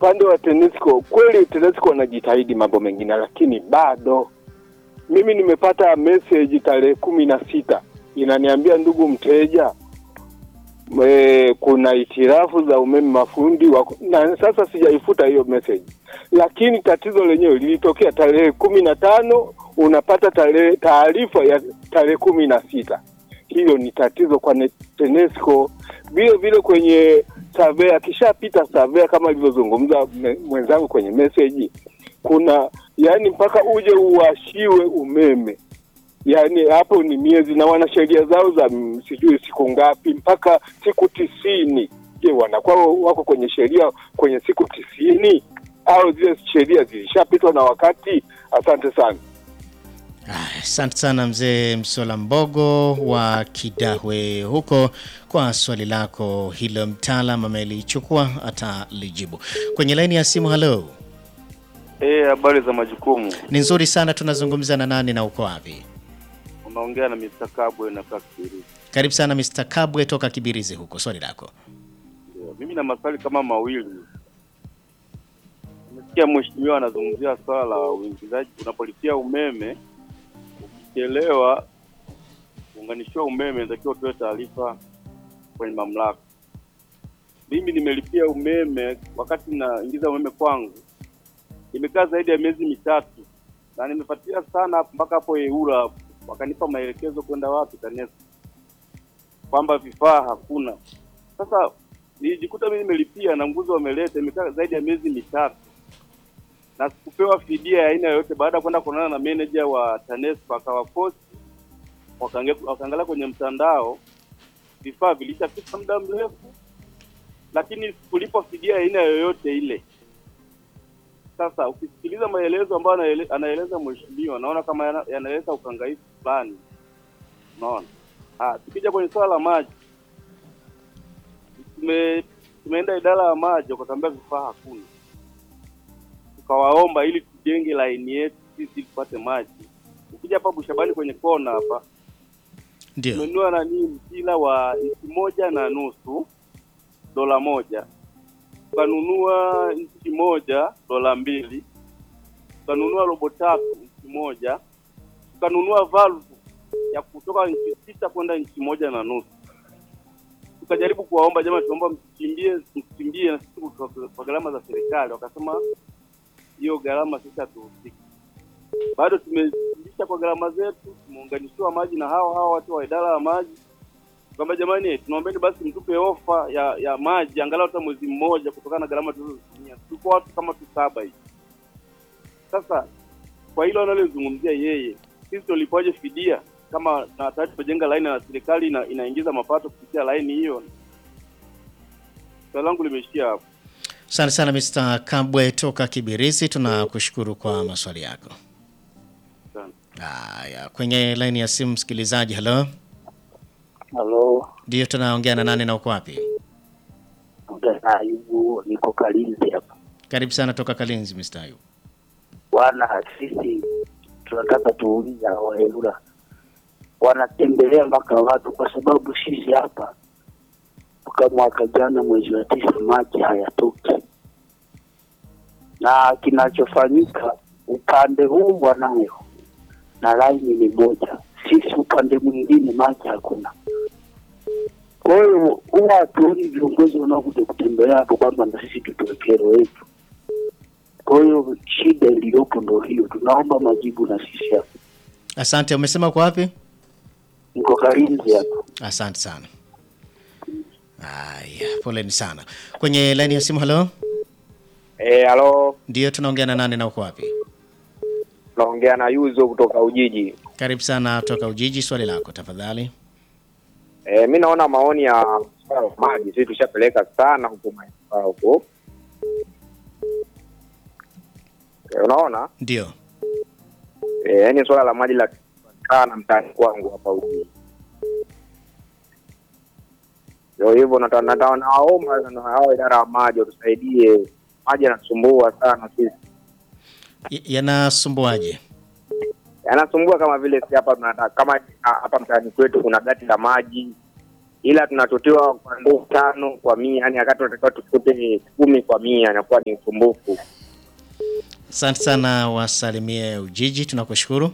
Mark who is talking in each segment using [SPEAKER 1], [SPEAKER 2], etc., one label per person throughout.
[SPEAKER 1] upande wa TANESCO kweli, TANESCO wanajitahidi mambo mengine, lakini bado mimi nimepata message tarehe kumi na sita inaniambia, ndugu mteja, e, kuna hitilafu za umeme mafundi wako, na sasa sijaifuta hiyo message, lakini tatizo lenyewe lilitokea tarehe kumi na tano unapata tarehe taarifa ya tarehe kumi na sita Hilo ni tatizo kwa ne- TANESCO. Vile vile kwenye survey, akishapita survey kama alivyozungumza me- mwenzangu kwenye message, kuna yani mpaka uje uwashiwe umeme yaani hapo ni miezi na wana sheria zao za mm, sijui siku ngapi mpaka siku tisini. Je, wanakuwa wako kwenye sheria kwenye siku tisini au zile sheria zilishapitwa na wakati? Asante sana.
[SPEAKER 2] Aya, Asante sana mzee Msola Mbogo wa Kidahwe huko kwa swali lako hilo, mtaalam amelichukua atalijibu kwenye laini ya simu. Halo,
[SPEAKER 3] Eh, habari za majukumu.
[SPEAKER 2] ni nzuri sana. Tunazungumza na nani na uko wapi?
[SPEAKER 3] Unaongea na Mr. Kabwe na Kakiri.
[SPEAKER 2] Karibu sana Mr. Kabwe toka Kibirizi huko, swali lako.
[SPEAKER 3] Ndio. Mimi na maswali kama mawili. Nimesikia mheshimiwa anazungumzia swala la uingizaji unapolipia umeme ukichelewa kuunganishiwa umeme inatakiwa utoe taarifa kwenye mamlaka. Mimi nimelipia umeme wakati naingiza umeme kwangu. Imekaa zaidi ya miezi mitatu na nimefuatilia sana hapo mpaka hapo EURA hapo. wakanipa maelekezo kwenda wapi TANESCO kwamba vifaa hakuna. Sasa nilijikuta mimi nimelipia na nguzo wameleta, imekaa zaidi ya miezi mitatu na sikupewa fidia ya aina yoyote, baada ya kwenda kuonana na manager wa TANESCO akawaposti, wakaange- wakaangalia kwenye mtandao, vifaa vilishafika muda mrefu, lakini sikulipwa fidia ya aina yoyote ile. Sasa ukisikiliza maelezo ambayo anaele- anaeleza mheshimiwa, naona kama yana- yanaleta ukangaifu fulani, unaona. Ah, tukija kwenye swala la maji tume, tumeenda idara ya maji wakatuambia vifaa hakuna, tukawaomba ili tujenge laini yetu sisi ili tupate maji. Ukija hapa Bushabani kwenye kona hapa
[SPEAKER 2] Ndio,
[SPEAKER 3] tumenunua nani mpira wa inchi moja na nusu dola moja, tukanunua inchi moja dola mbili, tukanunua robo tatu inchi moja, tukanunua valve ya kutoka inchi sita kwenda inchi moja na nusu. Tukajaribu kuwaomba jamani, tunaomba msichimbie msichimbie na sisi kwa- kwa gharama za serikali, wakasema hiyo gharama sisi hatuhusiki. Bado tumezimbisha kwa gharama zetu, tumeunganishiwa maji na hawa hawa watu wa idara ya maji kwamba jamani, tunaombeni basi mtupe ofa ya ya maji angalau hata mwezi mmoja, kutokana na gharama tulizozitumia. Tuko watu kama tu saba hivi. Sasa kwa hilo analozungumzia yeye, sisi tulipoje fidia kama na tayari tumejenga laini na serikali ina, inaingiza mapato kupitia laini hiyo? Swali langu limeishia hapo.
[SPEAKER 2] asante sana Mr. Kabwe toka Kibirizi, tunakushukuru kwa maswali yako.
[SPEAKER 3] Asante.
[SPEAKER 2] Haya, kwenye laini ya simu msikilizaji. Halo,
[SPEAKER 4] Halo,
[SPEAKER 2] ndio tunaongea na nani na uko wapi?
[SPEAKER 4] Mgana Ayubu, niko Kalinzi hapa.
[SPEAKER 2] Karibu sana toka Kalinzi, Mr. Ayub.
[SPEAKER 4] Bwana, sisi tunataka tuuliza waelura wanatembelea mpaka watu, kwa sababu sisi hapa toka mwaka jana mwezi wa tisa maji hayatoki, na kinachofanyika upande huu wanayo na laini ni moja, sisi upande mwingine maji hakuna. Kwa hiyo huwa hatuoni viongozi wanaokuja kutembelea hapo kwamba na sisi tutoe kero yetu. Kwa hiyo shida iliyopo ndo hiyo, tunaomba majibu na sisi hapa.
[SPEAKER 2] Asante, umesema uko wapi?
[SPEAKER 4] Niko Kalinzi hapa.
[SPEAKER 2] Asante sana. Haya, poleni sana. Kwenye laini ya simu, halo,
[SPEAKER 5] Eh, halo,
[SPEAKER 2] ndio tunaongea na nani na uko wapi?
[SPEAKER 5] naongea na Yuzo kutoka Ujiji.
[SPEAKER 2] Karibu sana toka Ujiji, swali lako tafadhali.
[SPEAKER 5] Eh, mi naona maoni ya swala la maji sisi tushapeleka sana huko maeneo huko. Eh, unaona?
[SPEAKER 2] Ndio,
[SPEAKER 5] Eh, yaani swala la maji la sana mtaani kwangu hapa Ujiji. Ndio hivyo nata- nata- nawaomba na hao idara ya maji watusaidie. Maji yanasumbua sana sisi.
[SPEAKER 2] Y- yanasumbuaje?
[SPEAKER 5] yanasumbua kama vile si hapa tunataka kama ah, hapa mtaani kwetu kuna gati la maji ila tunatotiwa kwa ndoo tano kwa mia, yani wakati tunatakiwa tufute kumi kwa mia, inakuwa ni usumbufu.
[SPEAKER 2] Asante sana, wasalimie Ujiji, tunakushukuru.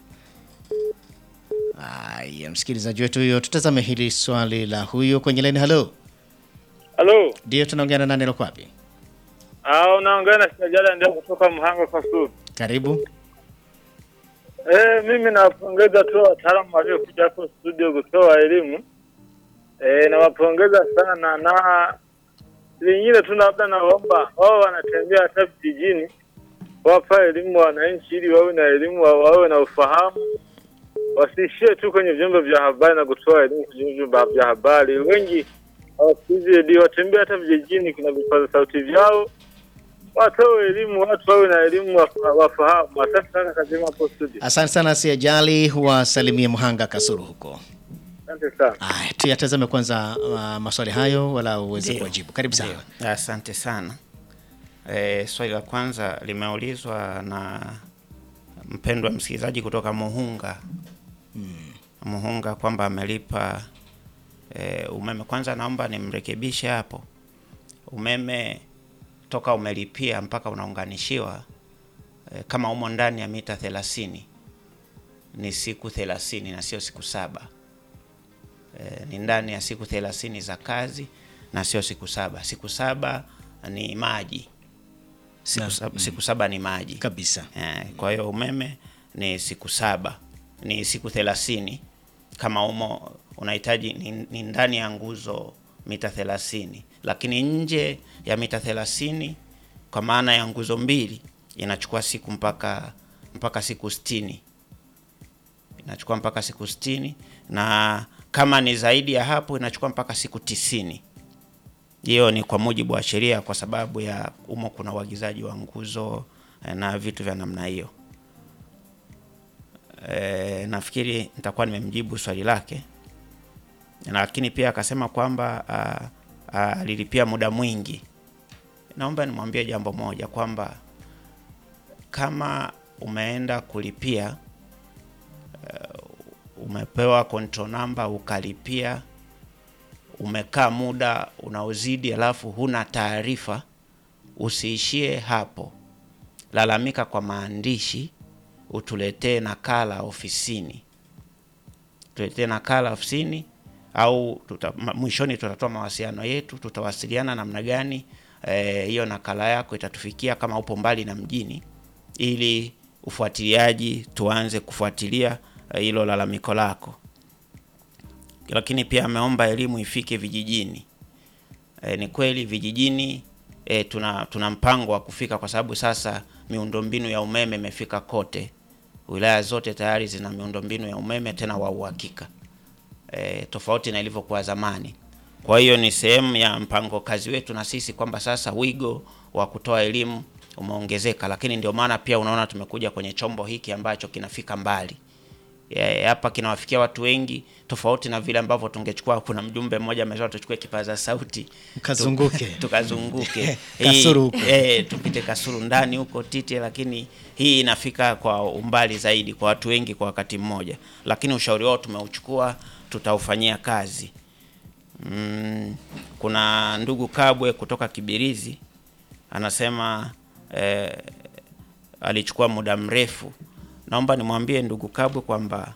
[SPEAKER 2] Haya, msikilizaji wetu huyo, tutazame hili swali la huyu kwenye laini. Halo,
[SPEAKER 6] Halo,
[SPEAKER 2] ndio tunaongea na nani, lako wapi?
[SPEAKER 6] ah, unaongea na Sijala ndio kutoka Mhanga Kasulu.
[SPEAKER 2] Karibu.
[SPEAKER 6] Eh, mimi nawapongeza tu wataalamu waliokuja hapo studio kutoa elimu. Eh, nawapongeza sana na lingine tu labda naomba wao wanatembea hata vijijini wapa elimu wananchi ili wawe na elimu wa- wawe na ufahamu wasiishie tu kwenye vyombo vya habari na kutoa elimu kwenye vyombo vya habari. Wengi hawasikizi redio, watembea hata vijijini, kuna vipaza sauti vyao, watoe elimu, watu wawe na elimu, wafa- wafahamu. Asante sana, kazima hapo studio.
[SPEAKER 2] Asante sana, siajali, wasalimie Mhanga Kasuru huko.
[SPEAKER 6] Asante sana.
[SPEAKER 2] Aya, tuyatazame kwanza uh, maswali hayo wala uweze
[SPEAKER 7] Ndio.
[SPEAKER 2] kuwajibu. Karibu sana.
[SPEAKER 7] Ndio. Asante sana. E, swali la kwanza limeulizwa na mpendwa msikilizaji kutoka Muhunga Muhunga kwamba amelipa e, umeme. Kwanza naomba nimrekebishe hapo, umeme toka umelipia mpaka unaunganishiwa e, kama umo ndani ya mita thelathini ni siku thelathini na sio siku saba e, ni ndani ya siku thelathini za kazi na sio siku saba. Siku saba ni maji siku,
[SPEAKER 2] Na-
[SPEAKER 7] saba, siku saba ni maji
[SPEAKER 2] Kabisa.
[SPEAKER 7] Eh, kwa hiyo umeme ni siku saba, ni siku thelathini kama umo unahitaji ni, ni ndani ya nguzo mita thelathini, lakini nje ya mita thelathini kwa maana ya nguzo mbili inachukua siku mpaka mpaka siku sitini inachukua mpaka siku sitini na kama ni zaidi ya hapo inachukua mpaka siku tisini. Hiyo ni kwa mujibu wa sheria, kwa sababu ya umo kuna uagizaji wa nguzo eh, na vitu vya namna hiyo. E, nafikiri nitakuwa nimemjibu swali lake, lakini pia akasema kwamba ah, ah, alilipia muda mwingi. Naomba nimwambie jambo moja kwamba kama umeenda kulipia umepewa control number ukalipia, umekaa muda unaozidi, alafu huna taarifa, usiishie hapo. Lalamika kwa maandishi, utuletee nakala ofisini, tuletee nakala ofisini au tuta, ma- mwishoni tutatoa mawasiliano yetu, tutawasiliana namna gani eh, hiyo nakala yako itatufikia kama upo mbali na mjini, ili ufuatiliaji tuanze kufuatilia eh, hilo lalamiko lako. Lakini pia ameomba elimu ifike vijijini. E, ni kweli vijijini e, tuna tuna mpango wa kufika kwa sababu sasa miundombinu ya umeme imefika kote. Wilaya zote tayari zina miundombinu ya umeme tena wa uhakika. E, tofauti na ilivyokuwa zamani. Kwa hiyo ni sehemu ya mpango kazi wetu na sisi kwamba sasa wigo wa kutoa elimu umeongezeka, lakini ndio maana pia unaona tumekuja kwenye chombo hiki ambacho kinafika mbali Ya- hapa kinawafikia watu wengi tofauti na vile ambavyo tungechukua. Kuna mjumbe mmoja amesema tuchukue kipaza sauti
[SPEAKER 2] Mkazunguke.
[SPEAKER 7] tu- tukazunguke
[SPEAKER 2] Kasulu huko.
[SPEAKER 7] eh, tupite Kasulu ndani huko Tite, lakini hii inafika kwa umbali zaidi kwa watu wengi kwa wakati mmoja, lakini ushauri wao tumeuchukua, tutaufanyia kazi. Mm, kuna ndugu Kabwe kutoka Kibirizi anasema eh, alichukua muda mrefu. Naomba nimwambie ndugu Kabwe kwamba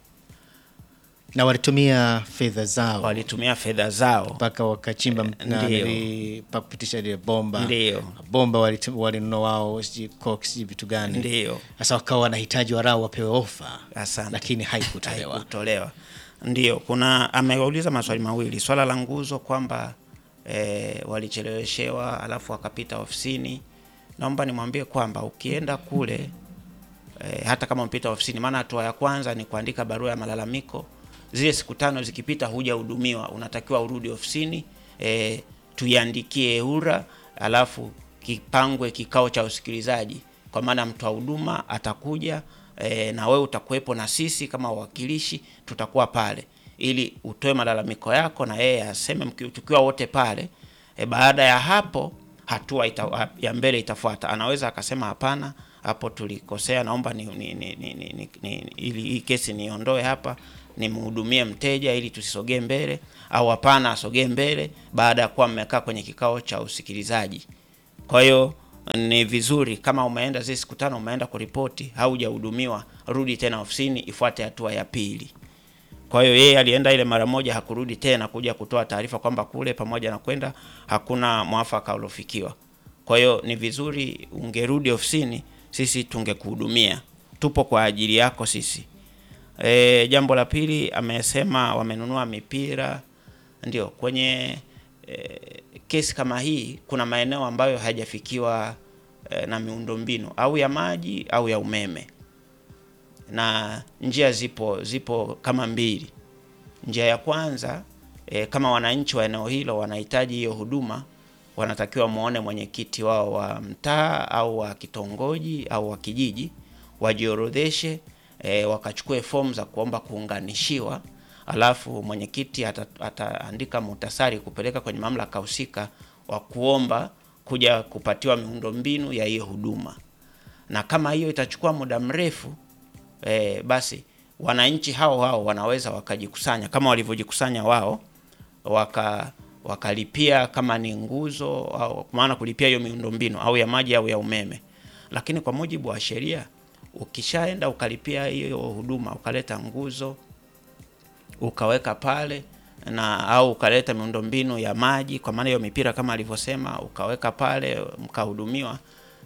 [SPEAKER 2] Na walitumia fedha zao
[SPEAKER 7] walitumia fedha zao
[SPEAKER 2] mpaka wakachimba m- na
[SPEAKER 7] Ndio.
[SPEAKER 2] nili- pa kupitisha ile bomba
[SPEAKER 7] Ndio.
[SPEAKER 2] bomba walitu- walinunua wao sijui coke sijui vitu gani
[SPEAKER 7] Ndio.
[SPEAKER 2] sasa wakawa wanahitaji warau wapewe ofa
[SPEAKER 7] Asante.
[SPEAKER 2] lakini haikutolewa
[SPEAKER 7] haikutolewa. Ndio, kuna ameuliza maswali mawili, swala la nguzo kwamba e, walicheleweshewa alafu wakapita ofisini. Naomba nimwambie kwamba ukienda kule e, hata kama umepita ofisini, maana hatua ya kwanza ni kuandika barua ya malalamiko. Zile siku tano zikipita hujahudumiwa, unatakiwa urudi ofisini e, tuiandikie EWURA alafu kipangwe kikao cha usikilizaji, kwa maana mtoa huduma atakuja e, na wewe utakuwepo na sisi kama wawakilishi tutakuwa pale ili utoe malalamiko yako na yeye aseme, mki- tukiwa wote pale e, baada ya hapo hatua ita, ya mbele itafuata. Anaweza akasema hapana, hapo tulikosea, naomba ni, ni, ni, ni, ni, ni, ni, ili hii kesi niondoe hapa nimhudumie mteja ili tusisogee mbele, au hapana, asogee mbele baada ya kuwa mmekaa kwenye kikao cha usikilizaji. Kwa hiyo ni vizuri kama umeenda zile siku tano umeenda kuripoti, haujahudumiwa, rudi tena ofisini, ifuate hatua ya pili. Kwa hiyo yeye alienda ile mara moja, hakurudi tena kuja kutoa taarifa kwamba kule pamoja na kwenda hakuna mwafaka uliofikiwa. Kwa hiyo ni vizuri ungerudi ofisini, sisi tungekuhudumia, tupo kwa ajili yako sisi. E, jambo la pili amesema wamenunua mipira. Ndio kwenye e, kesi kama hii kuna maeneo ambayo hayajafikiwa e, na miundombinu au ya maji au ya umeme, na njia zipo zipo kama mbili. Njia ya kwanza e, kama wananchi wa eneo hilo wanahitaji hiyo huduma, wanatakiwa muone mwenyekiti wao wa mtaa au wa kitongoji au wa kijiji, wajiorodheshe e, wakachukue fomu za kuomba kuunganishiwa, alafu mwenyekiti ata- ataandika muhtasari kupeleka kwenye mamlaka husika wa kuomba kuja kupatiwa miundombinu ya hiyo huduma, na kama hiyo itachukua muda mrefu e, basi wananchi hao hao wanaweza wakajikusanya kama walivyojikusanya wao waka wakalipia kama ni nguzo au kwa maana kulipia hiyo miundombinu au ya maji au ya umeme. Lakini kwa mujibu wa sheria, ukishaenda ukalipia hiyo huduma, ukaleta nguzo ukaweka pale na au ukaleta miundombinu ya maji, kwa maana hiyo mipira kama alivyosema, ukaweka pale mkahudumiwa,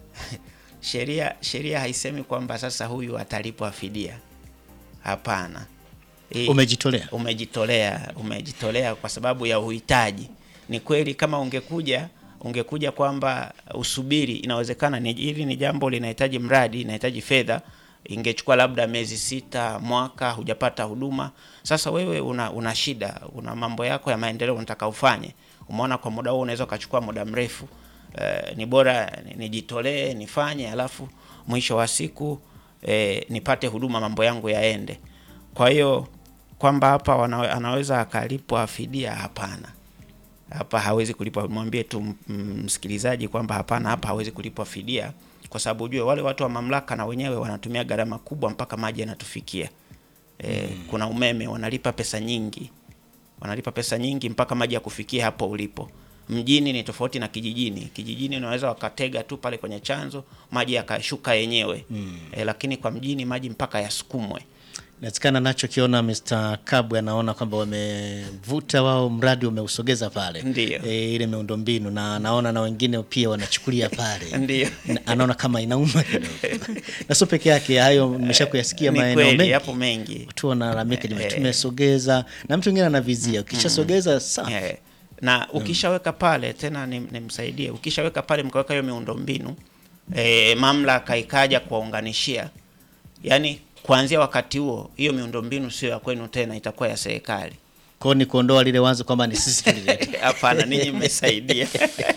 [SPEAKER 7] sheria sheria haisemi kwamba sasa huyu atalipwa fidia. Hapana. Hii-
[SPEAKER 2] Umejitolea.
[SPEAKER 7] umejitolea umejitolea kwa sababu ya uhitaji. Ni kweli kama ungekuja ungekuja kwamba usubiri, inawezekana ni hili ni jambo linahitaji mradi, inahitaji fedha, ingechukua labda miezi sita, mwaka, hujapata huduma. Sasa wewe una, una shida, una mambo yako ya maendeleo unataka ufanye, umeona kwa muda huo unaweza ukachukua muda mrefu. Eh, ni bora nijitolee nifanye, alafu mwisho wa siku eh, nipate huduma, mambo yangu yaende. Kwa hiyo kwamba hapa wana, anaweza akalipwa fidia, hapana. Hapa hawezi kulipwa. Mwambie tu m- m- msikilizaji kwamba hapana, hapa hawezi kulipwa fidia, kwa sababu ujue wale watu wa mamlaka na wenyewe wanatumia gharama kubwa mpaka maji yanatufikia. E, kuna umeme wanalipa pesa nyingi, wanalipa pesa nyingi mpaka maji ya kufikia hapo ulipo. Mjini ni tofauti na kijijini. Kijijini unaweza wakatega tu pale kwenye chanzo maji yakashuka yenyewe mm. E, lakini kwa mjini maji mpaka yasukumwe.
[SPEAKER 2] Inawezekana nachokiona Mr. Kabwe anaona kwamba wamevuta wao mradi umeusogeza pale
[SPEAKER 7] Ndiyo.
[SPEAKER 2] e, ile miundombinu na anaona na wengine pia wanachukulia pale
[SPEAKER 7] Ndiyo.
[SPEAKER 2] Na- anaona kama inauma kidogo na sio peke yake hayo nimesha kuyasikia
[SPEAKER 7] Ni
[SPEAKER 2] maeneo
[SPEAKER 7] kweli,
[SPEAKER 2] mengi
[SPEAKER 7] yapo mengi.
[SPEAKER 2] watu wanalalamika nime- tumesogeza na mtu mwingine anavizia ukishasogeza sawa
[SPEAKER 7] Eh, na ukishaweka pale tena nim- nimsaidie, ukishaweka pale mkaweka hiyo miundombinu e, mamlaka ikaja kuwaunganishia, yaani kuanzia wakati huo hiyo miundombinu sio ya kwenu tena, itakuwa ya serikali.
[SPEAKER 2] kwao ni kuondoa lile wazo kwamba ni sisi tulileta
[SPEAKER 7] Hapana, ninyi mmesaidia.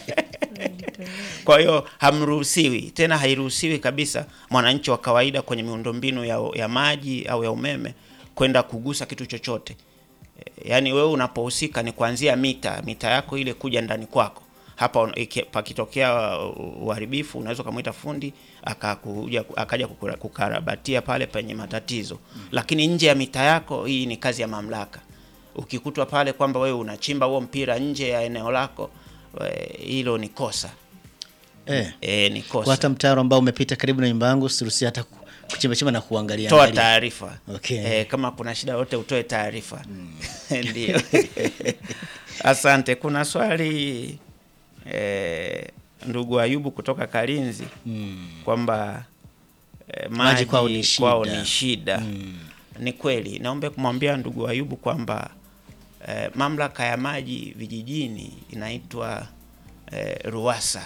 [SPEAKER 7] Kwa hiyo hamruhusiwi tena, hairuhusiwi kabisa mwananchi wa kawaida kwenye miundombinu ya, ya maji au ya umeme kwenda kugusa kitu chochote. E, Yaani wewe unapohusika ni kuanzia mita mita yako ile kuja ndani kwako hapa un- iki- pakitokea uh, uharibifu unaweza ukamwita fundi akakuja akaja kukura- kukarabatia pale penye matatizo lakini nje ya mita yako hii ni kazi ya mamlaka ukikutwa pale kwamba wewe unachimba huo mpira nje ya eneo lako eh, hilo ni kosa
[SPEAKER 2] eh.
[SPEAKER 7] e, ni
[SPEAKER 2] kwa
[SPEAKER 7] kosa
[SPEAKER 2] hata mtaro ambao umepita karibu na nyumba yangu siruhusi hata ku- kuchimbachimba na kuangalia
[SPEAKER 7] toa
[SPEAKER 2] angalia.
[SPEAKER 7] taarifa
[SPEAKER 2] Okay.
[SPEAKER 7] eh, kama kuna shida yote utoe taarifa ndio asante kuna swali eh, ndugu ayubu kutoka kalinzi kwamba eh, maji
[SPEAKER 2] kwao ni
[SPEAKER 7] kwao
[SPEAKER 2] shida.
[SPEAKER 7] ni shida ni kweli naomba kumwambia ndugu ayubu kwamba eh, mamlaka ya maji vijijini inaitwa eh, ruasa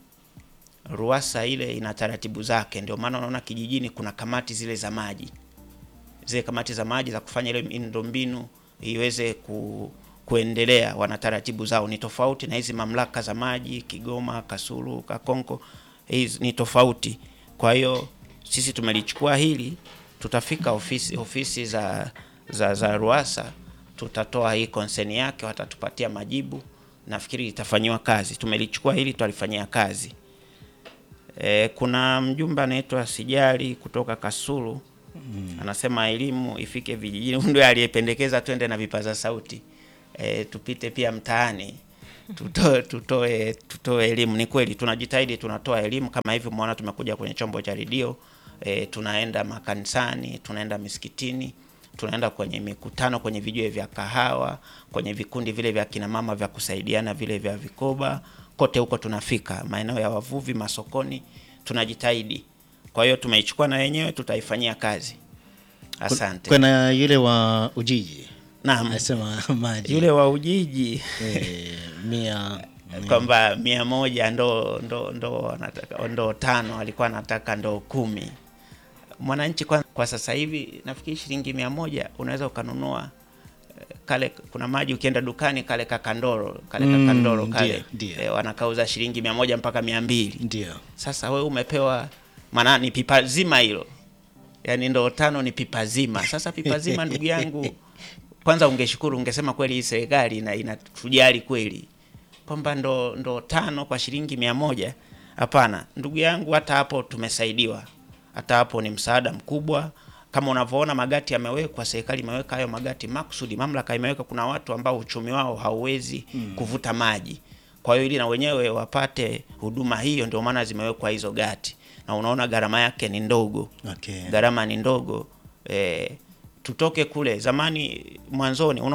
[SPEAKER 7] ruasa ile ina taratibu zake ndio maana unaona kijijini kuna kamati zile za maji zile kamati za maji za kufanya ile miundombinu iweze ku, kuendelea wana taratibu zao ni tofauti na hizi mamlaka za maji Kigoma, Kasulu, Kakonko hizi ni tofauti. Kwa hiyo sisi tumelichukua hili, tutafika ofisi ofisi za za, za Ruasa, tutatoa hii konseni yake, watatupatia majibu, nafikiri itafanyiwa kazi. Tumelichukua hili, tutalifanyia kazi. E, kuna mjumbe anaitwa Sijali kutoka Kasulu anasema elimu ifike vijijini. Huyu Ndio aliyependekeza twende na vipaza sauti e, tupite pia mtaani tutoe tutoe tutoe elimu. Ni kweli tunajitahidi, tunatoa elimu kama hivi, umeona tumekuja kwenye chombo cha redio e, tunaenda makanisani, tunaenda misikitini, tunaenda kwenye mikutano, kwenye vijue vya kahawa, kwenye vikundi vile vya kina mama vya kusaidiana vile vya vikoba, kote huko tunafika, maeneo ya wavuvi, masokoni, tunajitahidi. Kwa hiyo tumeichukua na wenyewe, tutaifanyia kazi. Asante.
[SPEAKER 2] Kuna yule wa Ujiji
[SPEAKER 7] Naam,
[SPEAKER 2] anasema maji
[SPEAKER 7] yule wa Ujiji
[SPEAKER 2] eh, mia
[SPEAKER 7] kwamba mia moja ndo ndo ndo anataka ndo tano, alikuwa anataka ndo kumi. Mwananchi kwa, kwa sasa hivi nafikiri shilingi mia moja unaweza ukanunua eh, kale kuna maji ukienda dukani kale kakandoro kale
[SPEAKER 2] Mm,
[SPEAKER 7] kakandoro
[SPEAKER 2] ndio,
[SPEAKER 7] kale
[SPEAKER 2] ndio.
[SPEAKER 7] eh, wanakauza shilingi mia moja mpaka mia mbili.
[SPEAKER 2] ndio
[SPEAKER 7] Sasa wewe umepewa maana ni pipa zima hilo, yaani ndoo tano ni pipa zima. Sasa pipa zima, ndugu yangu, kwanza ungeshukuru, ungesema kweli hii serikali ina inatujali kweli kwamba ndo ndo tano kwa shilingi mia moja. Hapana ndugu yangu, hata hapo tumesaidiwa, hata hapo ni msaada mkubwa. Kama unavyoona magati yamewekwa, serikali imeweka hayo magati makusudi, mamlaka imeweka. Kuna watu ambao uchumi wao hauwezi kuvuta maji, kwa hiyo ili na wenyewe wapate huduma hiyo, ndio maana zimewekwa hizo gati, na unaona gharama yake ni ndogo
[SPEAKER 2] okay.
[SPEAKER 7] gharama ni ndogo eh, tutoke kule zamani mwanzoni